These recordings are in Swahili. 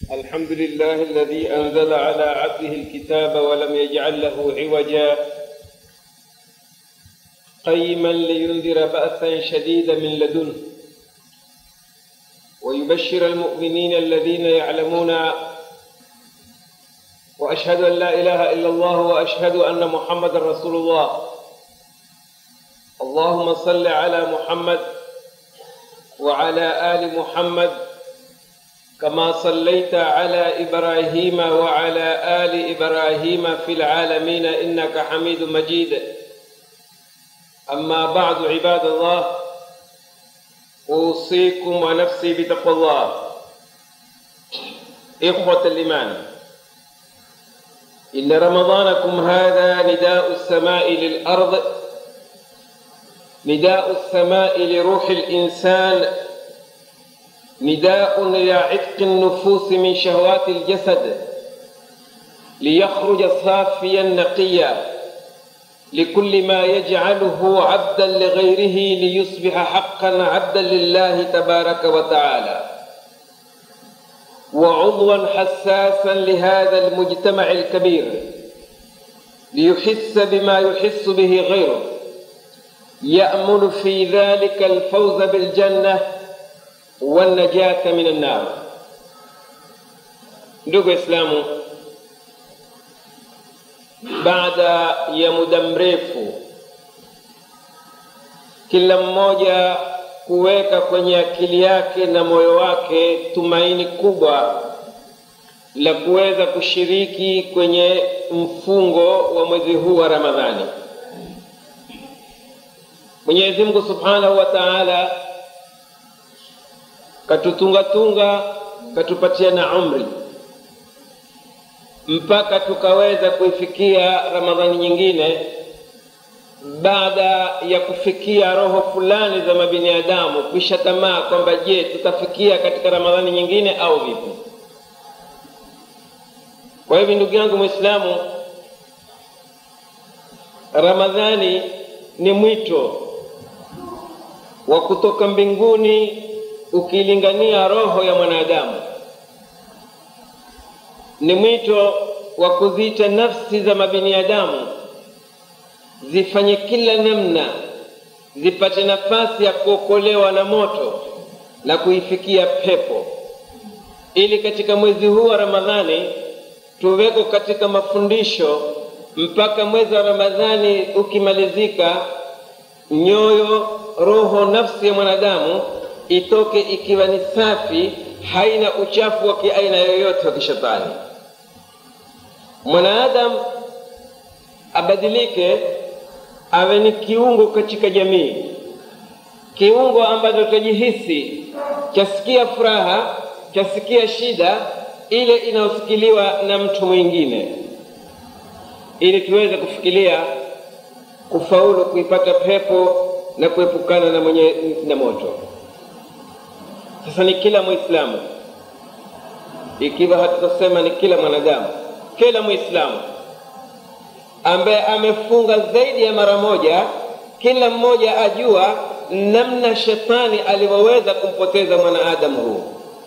الحمد لله الذي أنزل على عبده الكتاب ولم يجعل له عوجا قيما لينذر بأسا شديدا من لدنه ويبشر المؤمنين الذين يعلمون وأشهد أن لا إله إلا الله وأشهد أن محمد رسول الله اللهم صل على محمد وعلى آل محمد كما صليت على إبراهيم وعلى آل إبراهيم في العالمين إنك حميد مجيد أما بعد عباد الله أوصيكم ونفسي بتقوى الله إخوة الإيمان إن رمضانكم هذا نداء السماء للأرض نداء السماء لروح الإنسان نداء إلى عتق النفوس من شهوات الجسد ليخرج صافيا نقيا لكل ما يجعله عبدا لغيره ليصبح حقا عبدا لله تبارك وتعالى وعضوا حساسا لهذا المجتمع الكبير ليحس بما يحس به غيره يأمل في ذلك الفوز بالجنة والنجاة من النار ndugu Waislamu, baada ya muda mrefu, kila mmoja kuweka kwenye akili yake na moyo wake tumaini kubwa la kuweza kushiriki kwenye mfungo wa mwezi huu wa Ramadhani. Mwenyezi Mungu Subhanahu wa Ta'ala katutungatunga katupatia na umri mpaka tukaweza kuifikia Ramadhani nyingine baada ya kufikia roho fulani za mabinadamu kisha tamaa kwamba je, tutafikia katika Ramadhani nyingine au vipi? Kwa hivyo ndugu yangu Muislamu, Ramadhani ni mwito wa kutoka mbinguni ukilingania roho ya mwanadamu, ni mwito wa kuziita nafsi za mabinadamu zifanye kila namna zipate nafasi ya kuokolewa na moto na kuifikia pepo, ili katika mwezi huu wa Ramadhani tuweko katika mafundisho mpaka mwezi wa Ramadhani ukimalizika, nyoyo, roho, nafsi ya mwanadamu itoke ikiwa ni safi, haina uchafu wa kiaina yoyote wa kishetani. Mwanadamu abadilike awe ni kiungo katika jamii, kiungo ambacho tajihisi chasikia furaha, chasikia shida ile inayosikiliwa na mtu mwingine, ili tuweze kufikiria kufaulu kuipata pepo na kuepukana na mwenye na moto. Sasa ni kila Muislamu, ikiwa hatutasema ni kila mwanadamu, kila Muislamu ambaye amefunga zaidi ya mara moja, kila mmoja ajua namna shetani alivyoweza kumpoteza mwanadamu huu,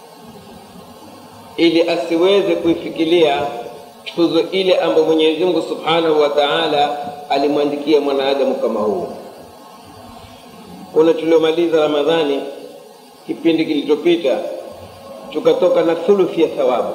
ili asiweze kuifikiria tuzo ile ambayo Mwenyezi Mungu Subhanahu wa Ta'ala alimwandikia mwanadamu kama huu. Kuna tuliomaliza Ramadhani kipindi kilichopita, tukatoka na thuluthi ya thawabu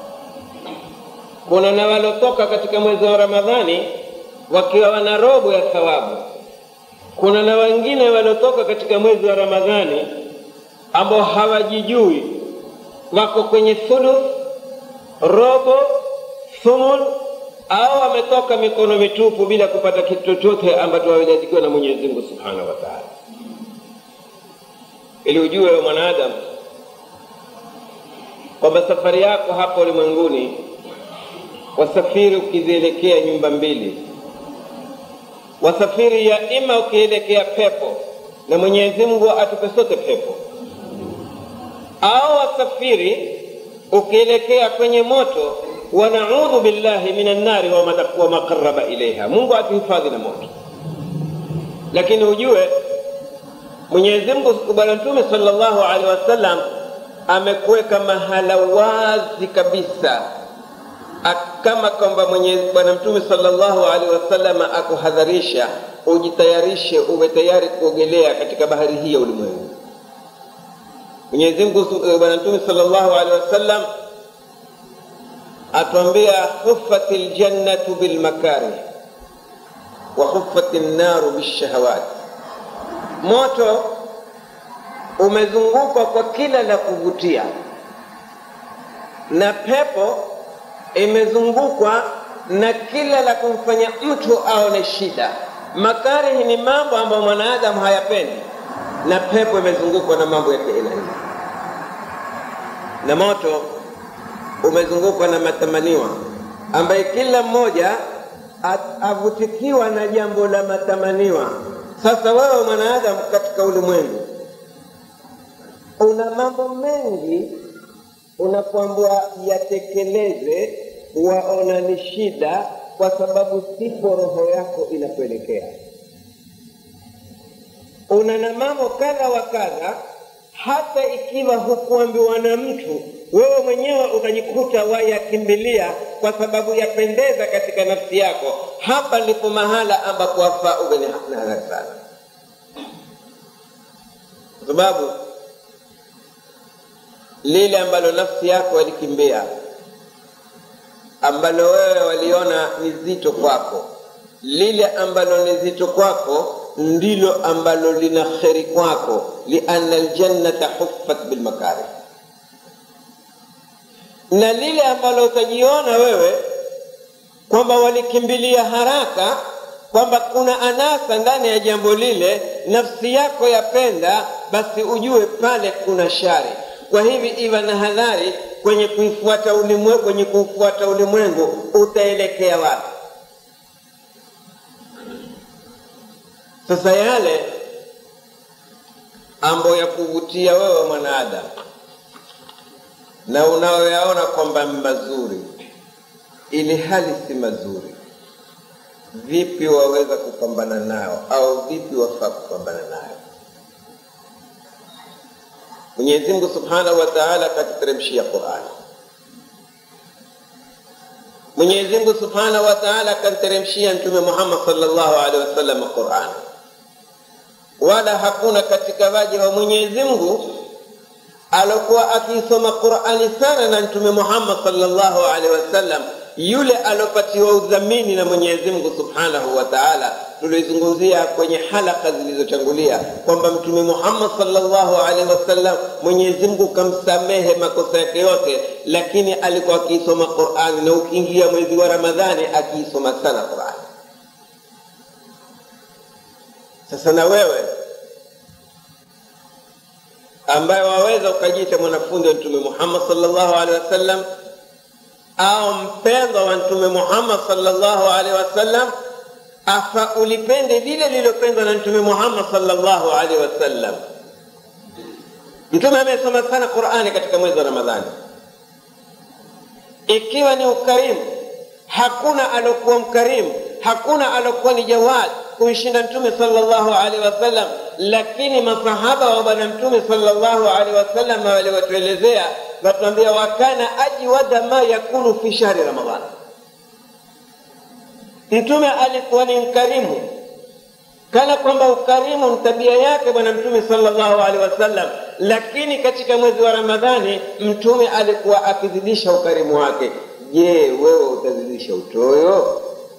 kuna na walotoka katika mwezi wa Ramadhani wakiwa wana robo ya thawabu. Kuna na wengine waliotoka katika mwezi wa Ramadhani ambao hawajijui, wako kwenye thuluth, robo, thumun au wametoka mikono mitupu bila kupata kitu chochote ambacho wamejazikiwa na Mwenyezi Mungu Subhanahu wa Ta'ala. Ili ujue wa mwanadamu kwamba safari yako hapa ulimwenguni wasafiri ukizielekea nyumba mbili, wasafiri ya ima ukielekea pepo, na Mwenyezi Mungu atupe sote pepo, au wasafiri ukielekea kwenye moto, wa naudhu billahi minan nari wa ma qarraba ilaiha, Mungu atuhifadhi na moto. Lakini ujue Mwenyezi Mungu, Bwana Mtume sallallahu alaihi wasallam amekuweka mahala wazi kabisa kama kwamba mwenye bwana mtume sallallahu alaihi wasallam akuhadharisha ujitayarishe uwe tayari kuogelea katika bahari hii ya ulimwengu mwenyezi mungu bwana mtume sallallahu alaihi wasallam atuambia huffati ljannatu bilmakarih wa huffati nnaru bishahawat moto umezungukwa kwa kila la kuvutia na pepo imezungukwa na kila la kumfanya mtu aone shida. Makarihi ni mambo ambayo mwanadamu hayapendi, na pepo imezungukwa na mambo ya aina hii, na moto umezungukwa na matamaniwa ambaye kila mmoja avutikiwa na jambo la matamaniwa. Sasa wewe mwanadamu katika ulimwengu una mambo mengi unapoambiwa yatekeleze, waona ni shida, kwa sababu sipo roho yako inakuelekea. Una na mambo kadha wa kadha, hata ikiwa hukuambiwa na mtu, wewe mwenyewe utajikuta wayakimbilia kwa sababu yapendeza katika nafsi yako. Hapa ndipo mahala ambapo wafaa uwe na hadhari sana, kwa sababu lile ambalo nafsi yako walikimbia, ambalo wewe waliona ni zito kwako, lile ambalo ni zito kwako ndilo ambalo lina kheri kwako, lianna aljannata huffat bilmakarih, na lile ambalo utajiona wewe kwamba walikimbilia haraka, kwamba kuna anasa ndani ya jambo lile, nafsi yako yapenda, basi ujue pale kuna shari kwa hivi iwa na hadhari kwenye kuifuata ulimwengu, kwenye kuufuata ulimwengu utaelekea wapi? Sasa yale ambayo ya kuvutia wewe mwanadamu na unayoyaona kwamba ni mazuri, ili hali si mazuri, vipi waweza kupambana nao au vipi wafaa kupambana nayo? Mwenyezi Mungu Subhanahu wa Ta'ala akatuteremshia Qur'ani. Mwenyezi Mungu Subhanahu wa Ta'ala akamteremshia Mtume Muhammad sallallahu alaihi wasallam Qur'ani. Wala hakuna katika waja wa Mwenyezi Mungu alokuwa akisoma Qur'ani sana na Mtume Muhammad sallallahu alaihi wasallam yule alopatiwa udhamini na Mwenyezi Mungu Subhanahu wa Ta'ala. Tulizungumzia kwenye halaka zilizotangulia kwamba Mtume Muhammad sallallahu alaihi wasallam Mwenyezi Mungu kamsamehe makosa yake yote, lakini alikuwa akiisoma Qur'ani, na ukiingia mwezi wa Ramadhani akiisoma sana Qur'ani. Sasa na wewe ambaye waweza ukajiita mwanafunzi wa Mtume Muhammad sallallahu alaihi wasallam au mpendwa wa Mtume Muhammad sallallahu alaihi wasallam, afa ulipende lile lililopendwa na Mtume Muhammad sallallahu alaihi wasallam. Mtume amesoma sana Qur'ani katika mwezi wa Ramadhani, ikiwa ni ukarimu. Hakuna alokuwa mkarimu, hakuna alokuwa ni jawad kumshinda Mtume sallallahu alaihi wasallam, lakini masahaba wa bwana Mtume sallallahu alaihi wasallam waliwatuelezea watuambia, wakana ajwada ma yakunu fi shahri Ramadhan, Mtume alikuwa ni mkarimu, kana kwamba ukarimu ni tabia yake bwana Mtume sallallahu alaihi wasallam, lakini katika mwezi wa Ramadhani Mtume alikuwa akizidisha ukarimu wake. Je, wewe utazidisha utoyo?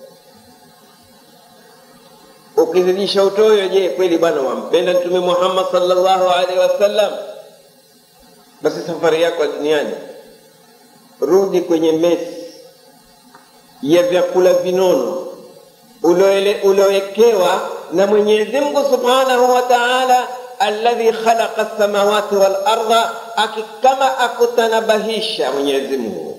ukizidisha utoyo, je, kweli bwana wampenda Mtume Muhammad sallallahu alaihi wasallam? Basi safari yako duniani, rudi kwenye mesi ya vyakula vinono uliowekewa na Mwenyezi Mungu subhanahu wa ta'ala, alladhi khalaqa as-samawati wal ardha, akikama akutanabahisha Mwenyezi Mungu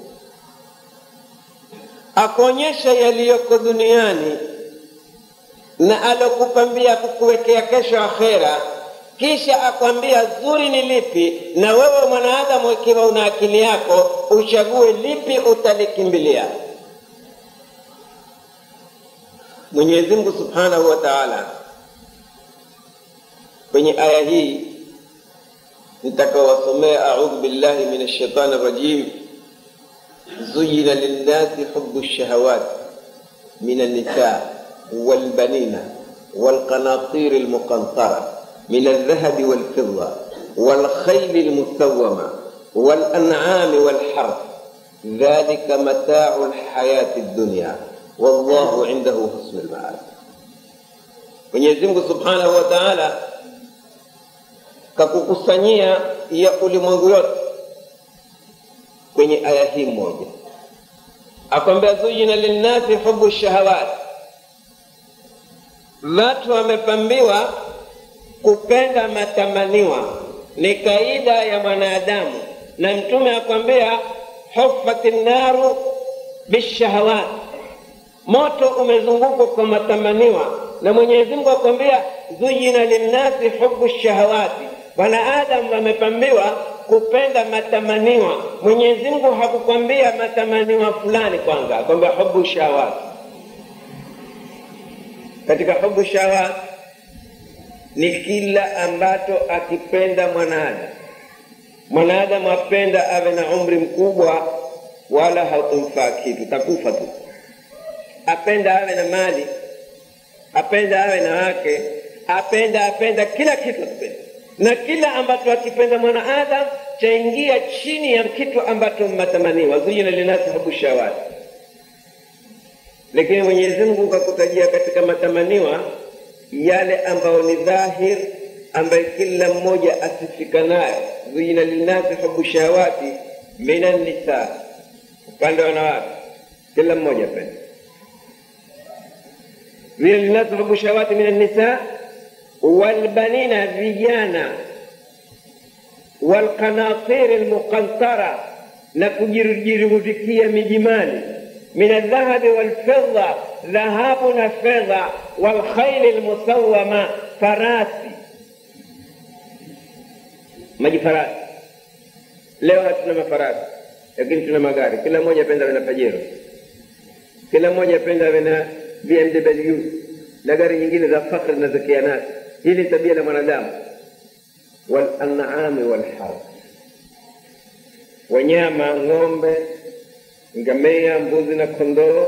akuonyesha yaliyoko duniani na alokupambia kukuwekea kesho akhera, kisha akwambia zuri ni lipi, na wewe mwanadamu, ikiwa una akili yako, uchague lipi utalikimbilia. Mwenyezi Mungu Subhanahu wa Ta'ala kwenye aya hii nitakawasomea audhu billahi min shaitani rajim zuyina linnasi hubu lshahawat min alnisa walbanina walqanatir almuqantara min aldhahabi walfidda والخيل المسومة والأنعام والحرث ذلك متاع الحياة الدنيا والله عنده حسن المآب Mwenyezi Mungu Subhanahu wa Ta'ala kakukusanyia ya ulimwengu yote kwenye aya hii moja, akwambia zuyina linnasi hubu shahawat, watu wamepambiwa kupenda matamaniwa, ni kaida ya mwanadamu, na Mtume akwambia hufati naru bishahawat, moto umezungukwa kwa matamaniwa na Mwenyezi Mungu akwambia zuyina linnasi hubu shahawati, wanadamu wamepambiwa kupenda matamaniwa. Mwenyezi Mungu hakukwambia matamaniwa fulani kwanza, akwambia hubu shahawati. Katika hubu shahawati ni kila ambacho akipenda mwanadamu. Mwanadamu apenda awe na umri mkubwa, wala haukumfaa kitu, takufa tu. Apenda awe na mali apenda awe na wake, apenda apenda kila kitu akipenda, na kila ambacho akipenda mwanaadam chaingia chini ya kitu ambacho matamaniwa, zuyina linasi hubu shawati. Lakini Mwenyezi Mungu kakutajia katika matamaniwa yale ambayo ni dhahir, ambayo kila mmoja asifika nayo. Zuyina linasi hubu shawati minan nisa, upande wa wanawake, kila mmoja apenda vile linadhrubu shawati min annisa walbanina, vijana walqanatir almuqantara, na kujirudikia mijimali min aldhahabi walfidda, dhahabu na fedha, walkhaili almusawama, farasi maji farasi. Leo hatuna mafarasi, lakini tuna magari. Kila mmoja apenda awe na Pajero, kila mmoja apenda awe na BMW na gari nyingine za fakhri na za kianasi. Hili ni tabia la mwanadamu. Wal an'ami wal harth, wanyama ng'ombe, ngamia, mbuzi na kondoo.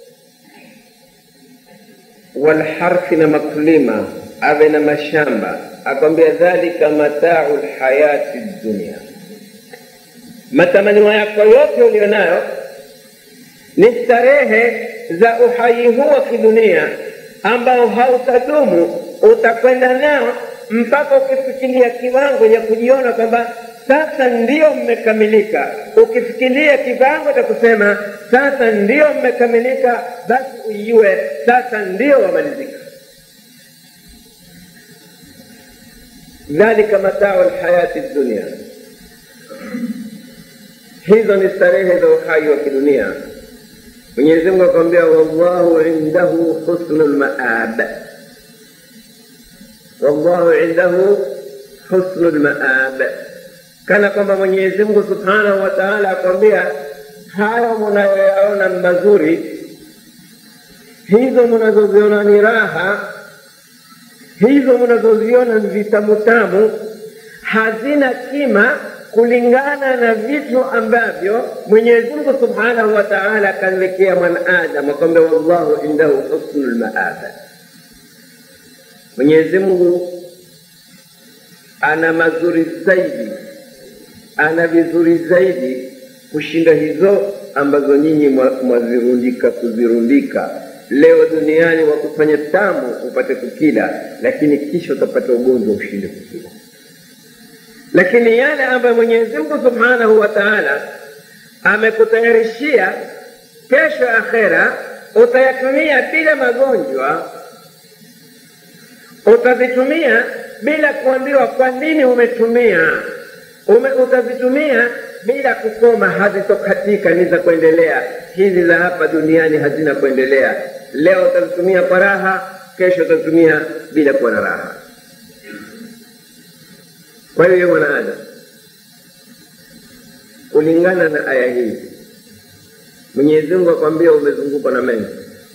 Wal harthi, na makulima, awe na mashamba. Akwambia dhalika matau lhayati dunia, matamanio yako yote ulionayo ni starehe za uhai huu wa kidunia ambao hautadumu, utakwenda nao mpaka ukifikiria kiwango cha kujiona kwamba sasa ndiyo mmekamilika. Ukifikiria kiwango cha kusema sasa ndiyo mmekamilika, basi ujue sasa ndiyo wamalizika. Dhalika matau lhayati dunia, hizo ni starehe za uhai wa kidunia. Mwenyezi Mungu akwambia, wallahu indahu husnul maab, wallahu indahu husnul maab, kana kwamba Mwenyezi Mungu subhanahu wa taala akwambia hayo munayoyaona mazuri, hizo munazoziona ni raha, hizo munazoziona ni vitamutamu, hazina kima kulingana na vitu ambavyo Mwenyezi Mungu Subhanahu wa Ta'ala akamwekea mwanadamu, akwambia wallahu indahu husnul maab. Mwenyezi Mungu ana mazuri zaidi, ana vizuri zaidi kushinda hizo ambazo nyinyi mwazirundika kuzirundika leo duniani, wa kufanya tamu upate kukila, lakini kisha utapata ugonjwa ushinde kukila lakini yale ambayo Mwenyezi Mungu Subhanahu wa Ta'ala amekutayarishia kesho akhera, utayatumia bila magonjwa, utazitumia bila kuambiwa kwa nini umetumia ume, utazitumia bila kukoma, hazitokatika, ni za kuendelea. Hizi za hapa duniani hazina kuendelea. Leo utazitumia kwa raha, kesho utazitumia bila kuwa na raha. Kwa hiyo mwanadamu, kulingana na aya hii, Mwenyezi Mungu akwambia umezungukwa na mengi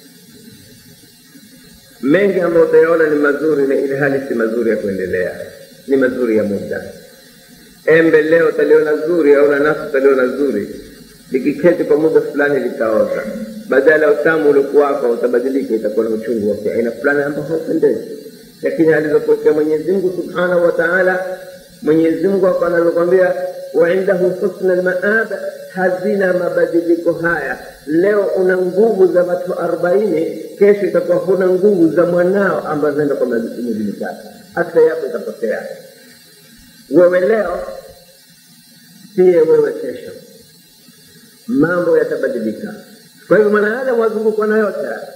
mengi ambayo utayaona ni mazuri, na ili hali si mazuri ya kuendelea, ni mazuri ya muda. embe leo utaliona zuri au nanasi utaliona zuri, likiketi kwa muda fulani litaoza, badala ya utamu uliokuwako utabadilika, itakuwa na uchungu wa aina fulani ambao haupendezi. Lakini alizokuwekea Mwenyezi Mungu subhanahu wa taala, Mwenyezi Mungu hapa anavyokwambia, wa indahu husna almaab, hazina mabadiliko haya. Leo una nguvu za watu arobaini, kesho itakuwa huna nguvu za mwanao ambazo zinaenda kwa miezi mitatu, afya yako itapotea. Wewe leo siye wewe kesho, mambo yatabadilika. Kwa hivyo mwanadamu wazungukwa na yote haya.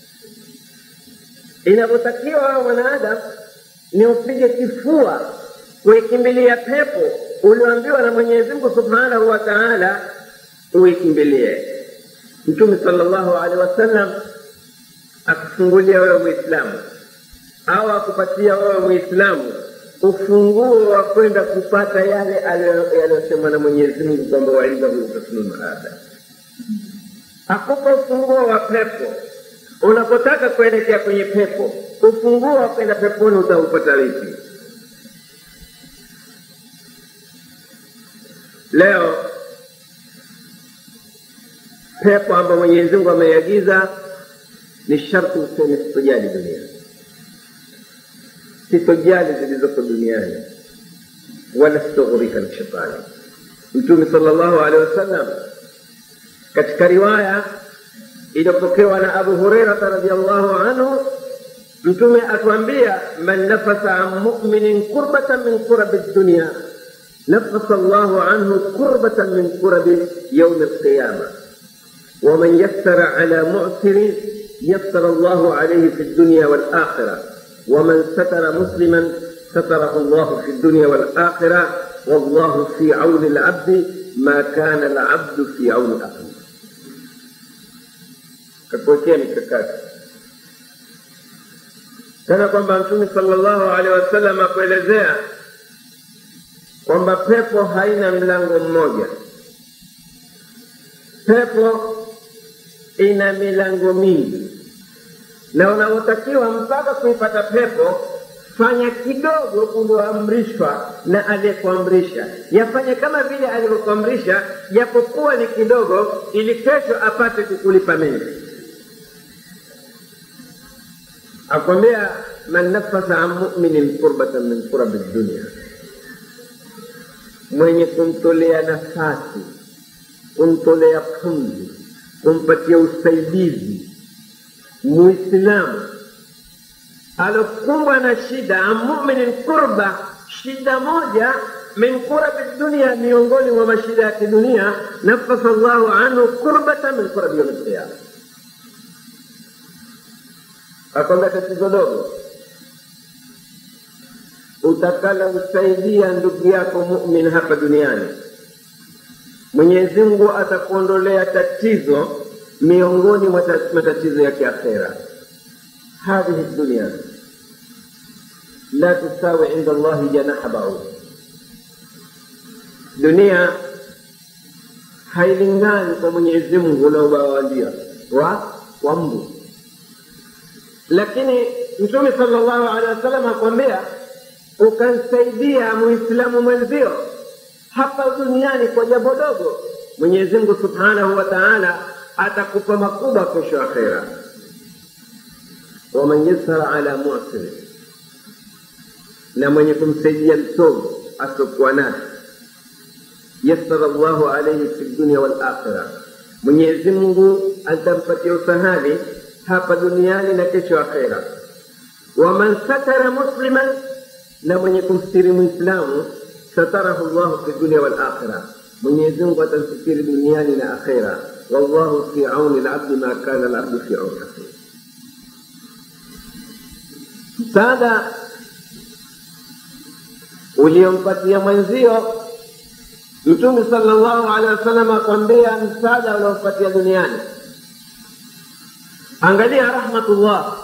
Inavyotakiwa wewe mwanadamu ni upige kifua kuikimbilia pepo ulioambiwa na Mwenyezi Mungu subhanahu wa taala uikimbilie. Mtume sallallahu alaihi wasallam akufungulia wewe Muislamu au akupatia wewe Muislamu ufunguo wa kwenda kupata yale yaliyosemwa na Mwenyezi Mungu kwamba waindahu husnul maab, akupa ufunguo wa pepo. Unapotaka kuelekea kwenye pepo, ufunguo wa kwenda peponi utaupata vipi? Leo pepo ambayo Mwenyezi Mungu ameiagiza ni sharti useme sitojali dunia, sitojali zilizoko duniani, wala sitoghurika na shetani. Mtume sallallahu alaihi wasallam katika riwaya iliyopokewa na Abu Hurairata radhiallahu anhu, Mtume atuambia, man nafasa an muminin kurbatan min kurabi dunia نفس الله عنه كربة من كرب يوم القيامة ومن يسر على معسر يسر الله عليه في الدنيا والآخرة ومن ستر مسلما ستره الله في الدنيا والآخرة والله في عون العبد ما كان العبد في عون أخيه kakuwekea mikakati kana kwamba mtume sallallahu alaihi wasallam akuelezea kwamba pepo haina mlango mmoja. Pepo ina milango mingi, na unaotakiwa mpaka kuipata pepo, fanya kidogo ulioamrishwa na aliyekuamrisha, yafanye kama vile alivyokuamrisha, japokuwa ni kidogo, ili kesho apate kukulipa mengi. Akwambia, man nafasa an muminin kurbatan min kurabi dunia mwenye kumtolea nafasi, kumtolea pumzi, kumpatia usaidizi Muislamu alokumbwa na shida, amuminin kurba, shida moja min kurabi dunia, miongoni mwa mashida ya kidunia, nafasa Allahu anhu kurbata min kurabi yaumi lqiyama. Akwambia tatizo dogo utakala msaidia ndugu yako mumin hapa duniani, Mwenyezi Mungu atakuondolea tatizo miongoni mwa matatizo ya kiakhera. hadhihi dunia la tusawi inda Allahi janaha baud, dunia hailingani kwa Mwenyezi Mungu na ubawalia wa wa mbu. Lakini Mtume sallallahu alaihi wasallam akwambia ukamsaidia muislamu mwenzio hapa duniani kwa jambo dogo, Mwenyezi Mungu subhanahu wa taala atakupa makubwa kesho akhera. waman yassara ala musiri, na mwenye kumsaidia msomi asiokuwa naye, yassara Allahu alaihi fi dunia wal akhira, Mwenyezi Mungu atampatia usahali hapa duniani na kesho akhera. waman satara musliman na mwenye kumstiri Muislamu satarahu llahu fi dunia wal akhira, Mwenyezi Mungu atamsitiri duniani na akhera. Wallahu fi auni labdi ma kana labdu fi auni akhihi. Msaada uliompatia mwenzio Mtume sallallahu alaihi wasallam akwambia msaada uliompatia duniani. Angalia rahmatullah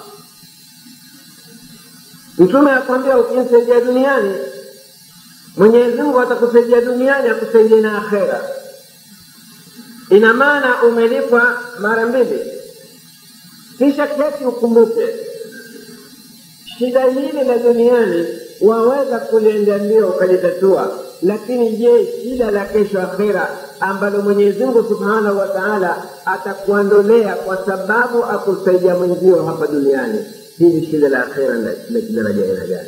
Mtume akwambia ukimsaidia duniani, Mwenyezi Mungu atakusaidia duniani, akusaidia na akhera. Ina maana umelipwa mara mbili. Kisha keti ukumbuke shida hili la duniani waweza kuliendea ndio ukalitatua, lakini je shida la kesho akhera ambalo mwenyezi mungu subhanahu wa taala atakuondolea kwa sababu akusaidia mwenzio hapa duniani hili shida la akhera la kidaraja aina gani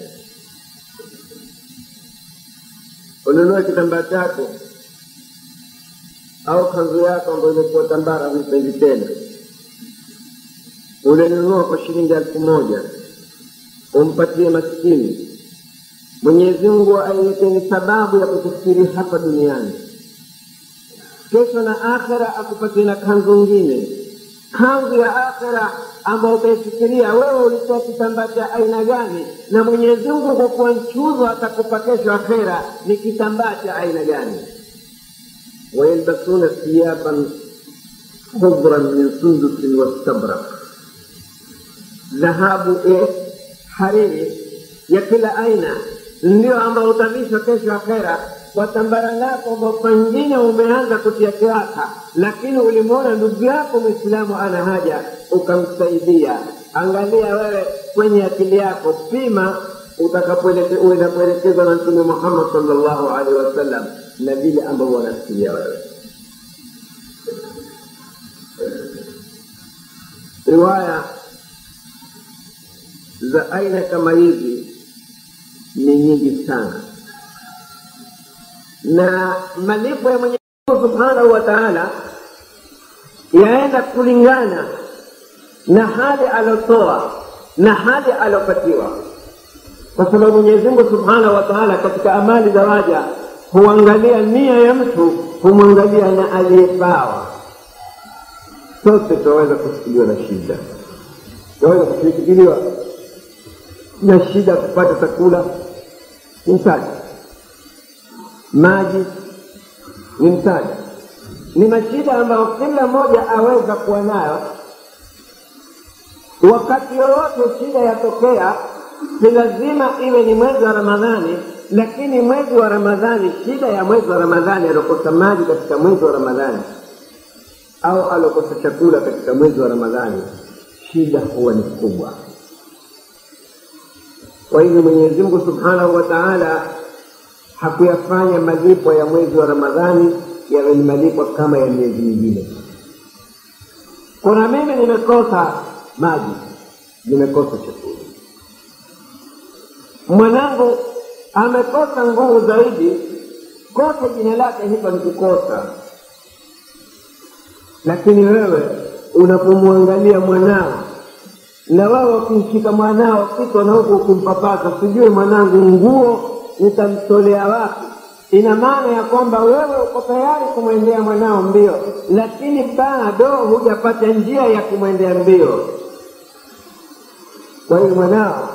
ununue kitambaa chako au kanzu yako ambayo imekuwa tambara huipendi tena ulinunua kwa shilingi elfu moja umpatie maskini mwenyezi mungu aileteni sababu ya kukufikiri hapa duniani kesho na akhera akupatie na kanzu ngine kanzu ya akhera ambayo utaifikiria wewe ulitoa kitambaa cha aina gani na mwenyezi mungu kwa kuwa mchuzo atakupa kesho akhera ni kitambaa cha aina gani wayalbasuna thiyaban khudran min sundusin wastabrak dhahabu e hariri ya kila aina ndio ambao utavishwa kesho akhera kwa tambara lako ambao pengine umeanza kutia kiraka lakini ulimwona ndugu yako mwislamu ana haja ukamsaidia angalia wewe kwenye akili yako pima utakapoelekezwa na mtume muhammad salllahu alaihi wasallam na vile ambavyo wanafikiria wewe riwaya za aina kama hizi ni nyingi sana na malipo ya mwenyezi mungu subhanahu wa taala yaenda kulingana na hali alotoa na hali alopatiwa kwa sababu mwenyezi mungu subhanahu wa taala katika amali za waja huangalia nia ya mtu humwangalia na aliyepawa sote tunaweza kushikiliwa na shida tunaweza kushikiliwa na shida kupata chakula ni mtaji maji ni mtaji ni mashida ambayo kila mmoja aweza kuwa nayo wakati yoyote shida yatokea si lazima iwe ni mwezi wa ramadhani lakini mwezi wa ramadhani shida ya mwezi wa ramadhani aliokosa maji katika mwezi wa ramadhani au aliokosa chakula katika mwezi wa ramadhani shida huwa ni kubwa kwa hivyo mwenyezi mungu subhanahu wa taala hakuyafanya malipo ya mwezi wa ramadhani yawe ni malipo kama ya miezi mingine kuna mimi nimekosa maji nimekosa chakula mwanangu amekosa nguvu zaidi kosa jina lake hilo ni kukosa lakini wewe unapomwangalia mwanao na wewe ukimshika mwanao kiko na huku ukimpapasa sijui mwanangu nguo nitamtolea wapi ina maana ya kwamba wewe uko tayari kumwendea mwanao mbio lakini bado hujapata njia ya kumwendea mbio kwa hiyo mwanao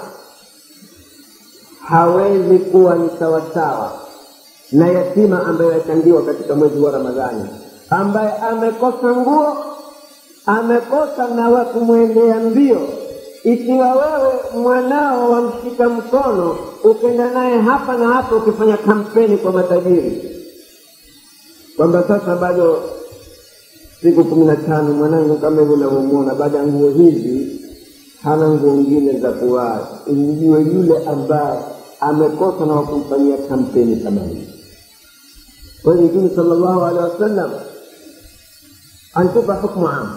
hawezi kuwa ni sawasawa na yatima ambaye yachangiwa katika mwezi wa ramadhani ambaye amekosa nguo amekosa na wa kumwendea mbio ikiwa wewe mwanao wamshika mkono ukenda naye hapa na hapa ukifanya kampeni kwa matajiri kwamba sasa bado siku kumi na tano mwanangu kama hivyo unavyomwona baada ya nguo hizi hana nguo ngine za kuvaa ujue yule ambaye amekosa na wakumfanyia kampeni kama hii kwa hiyo mtume sala llahu alehi wasallam antupa hukmu amu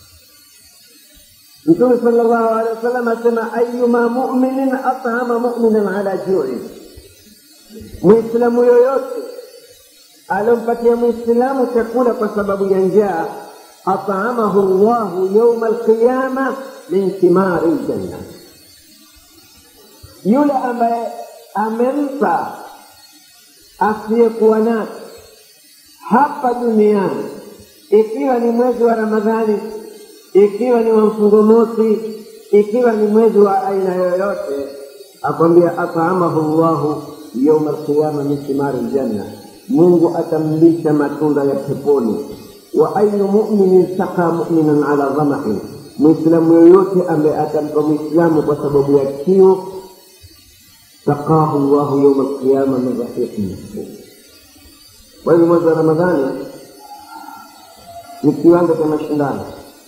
mtume sala llahu alehi wasallam asema ayuma muminin at'ama muminan ala jui mwislamu yoyote alompatia mwislamu chakula kwa sababu ya njaa at'amahu llahu yauma alqiyama min thimari ljanna yule ambaye amempa asiyekuwa nacho hapa duniani ikiwa ni mwezi wa ramadhani ikiwa ni wa mfungo mosi ikiwa ni mwezi wa aina yoyote akwambia at'amahu llahu yauma alqiyama min thimari ljanna mungu atamlisha matunda ya peponi wa ayu muminin saka muminan ala dhamain mwislamu yoyote ambaye atampa mwislamu kwa sababu ya kiu saqahu llahu yauma alqiyama min rahiqin mahfuz kwa hivyo mwezi wa ramadhani ni kiwanda cha mashindano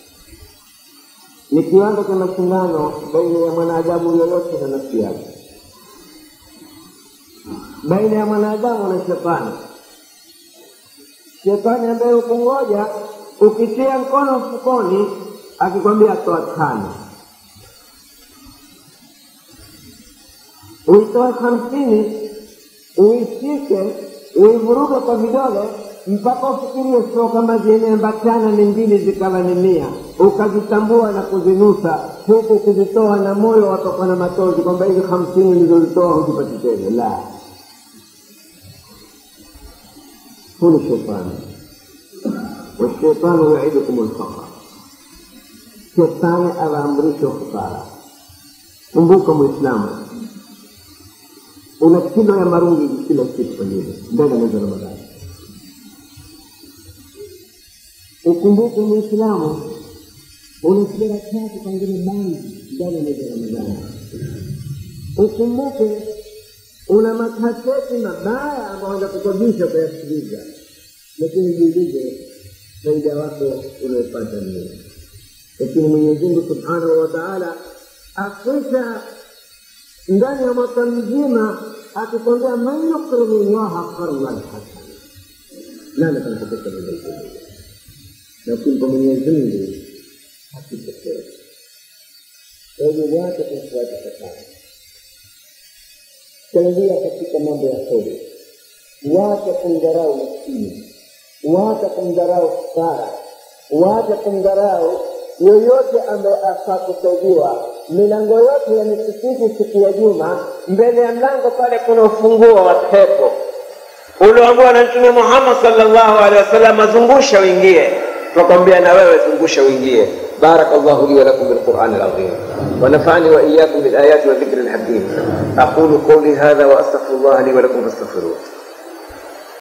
ni kiwanda cha mashindano baina ya mwanadamu yoyote na nafsi yake baina ya mwanadamu na shetani. Shetani ambaye ukungoja ukitia mkono mfukoni, akikwambia toa tano, uitoe hamsini, uishike, uivuruge kwa vidole mpaka ufikirie sio kama zimeambatana ni mbili zikawa ni mia, ukazitambua na kuzinusa, huku ukizitoa na moyo watoka na machozi kwamba hizi hamsini nilizozitoa huzipati tena. La, huu ni shetani. Washaitanu yaidukum lfaqra, shetani awaamrisha ufukara. Kumbuka Mwislamu, una kilo ya marungi kila siku pengine ndani ya mwezi wa Ramadhani. Ukumbuke Mwislamu, una sigara tatu pengine bangi ndani ya mwezi wa Ramadhani. Ukumbuke una makaseti mabaya ambayo wanakukodisha kuyasikiliza, lakini jiulize faida wako unaopata nini? Lakini Mwenyezi Mungu subhanahu wa taala akwisha ndani ya mwaka mzima akikwambia man yukridu llaha qardan hasana, nani atakupesa mwenyezi Mungu? Na kumpa Mwenyezi Mungu hakipokea. Kwa hivyo wacha kumfuata shetani, changia katika mambo ya kheri, wacha kumdharau maskini, wacha kumdharau fukara, wacha kumdharau yoyote ambaye afaa kusaidiwa. Milango yote ya misikiti siku ya Juma, mbele ya mlango pale kuna ufunguo wa pepo ulioambiwa na Mtume Muhammad sallallahu alaihi wasallam, azungusha uingie. Tunakwambia na wewe zungusha uingie. barakallahu li wa lakum bilqur'ani alazim wa nafa'ani wa iyyakum bil ayati wa dhikri alhakim aqulu qawli hadha wa astaghfirullah li wa lakum fastaghfiruh